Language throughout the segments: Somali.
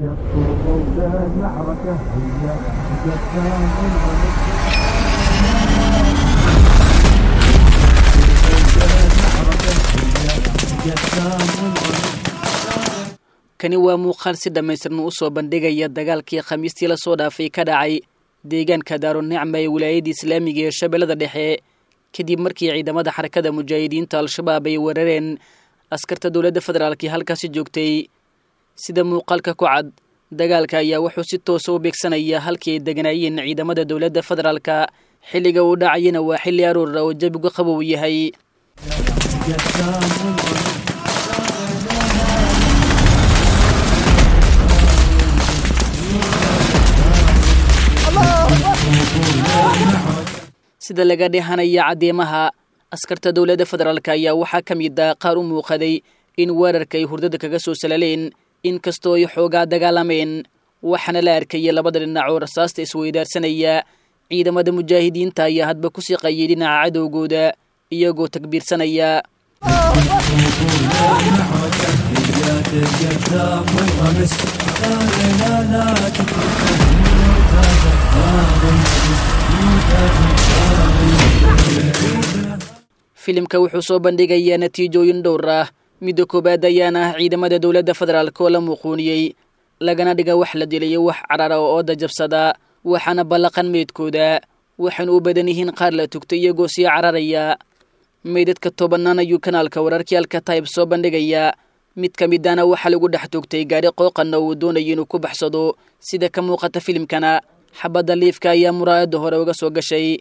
kani waa muuqaal si dhammaystiran u soo bandhigaya dagaalkii khamiistii lasoo dhaafay ka dhacay deegaanka daarunicma ee wilaayadda islaamiga ee shabeellada dhexe kadib markii ciidamada xarakada mujaahidiinta al-shabaab ay weerareen askarta dowladda federaalkii halkaasi joogtay sida muuqaalka ku cad dagaalka ayaa wuxuu si toosa u beegsanaya halkii ay deganaayeen ciidamada dowladda federaalka xilliga uu dhacayana waa xilli aroora oo jabigu qabow yahay sida laga dhehanaya caddeemaha askarta dowladda federaalk ayaa waxaa ka mid ah qaar u muuqaday in weerarka ay hurdada kaga soo salaleen inkastoo ay xoogaa dagaalameen waxaana la arkayay labada dhinac oo rasaasta isweydaarsanaya ciidamada mujaahidiinta ayaa hadba ku siqayay dhinaca cadowgooda iyagoo takbiirsanaya filimka wuxuu soo bandhigayaa natiijooyin dhowr ah midda koowaad ayaana ah ciidamada dowladda federaalk oo la muuquuniyey lagana dhiga wax la dilayo wax carara oo ooda jabsada waxaana ballaqan meydkooda waxayna u badan yihiin qaar la tugtay iyagoo sii cararaya meydadka tobanaan ayuu kanaalka wararkii alka tayb soo bandhigaya mid ka midana waxaa lagu dhex tugtay gaadhi qooqanna uu doonaya inuu ku baxsado sida ka muuqata filimkana xabadda liifka ayaa muraayadda hore uga soo gashay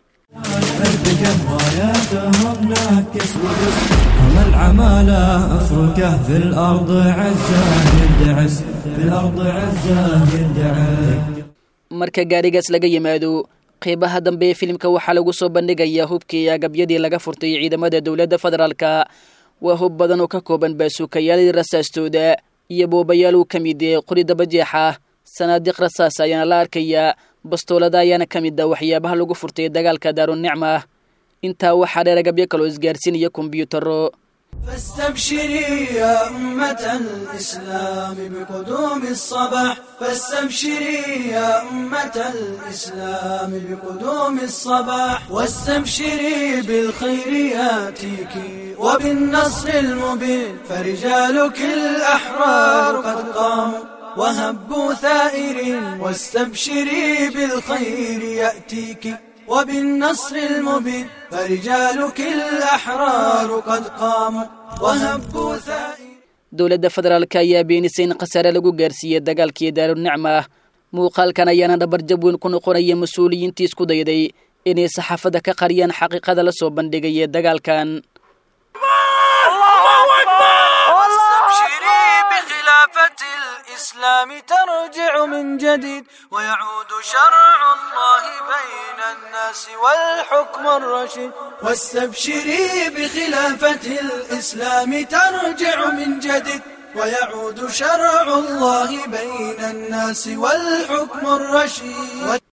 العمالة أفركه في الأرض عزة يردعس في الأرض عزة يردعس marka gaadhigaas laga yimaado qeybaha dambe ee filimka waxaa lagu soo bandhigayaa hubkii iyo agabyadii laga furtay ciidamada dowladda federaalka waa hub badan oo ka kooban baasuukayaalii rasaastooda iyo boobayaal uu ka mid ee qori dabajeexa sanaadiiq rasaas ayaana la arkayaa bastoolada ayaana ka mid ah waxyaabaha lagu furtay dagaalka daarunicma intaa waxaa dheer agabyo kaloo isgaarsiinaya kombyuutaro فاستبشري يا أمة الإسلام بقدوم الصباح فاستبشري يا أمة الإسلام بقدوم الصباح واستبشري بالخير ياتيك وبالنصر المبين فرجالك الأحرار قد قاموا وهبوا ثائرين واستبشري بالخير يأتيك وبالنصر المبين فرجالك الأحرار قد قاموا وهبوا ثائرين dowladda federaalk ayaa beenisay in khasaare lagu gaarsiiyey dagaalkii daarunicma muuqaalkan ayaana dhabarjab weyn ku noqonaya mas-uuliyiintii isku dayday inay saxaafadda ka qariyaan xaqiiqada la soo bandhigaya dagaalkan واستبشري بخلافة الإسلام ترجع من جديد ويعود شرع الله بين الناس والحكم الرشيد واستبشري بخلافة الإسلام ترجع من جديد ويعود شرع الله بين الناس والحكم الرشيد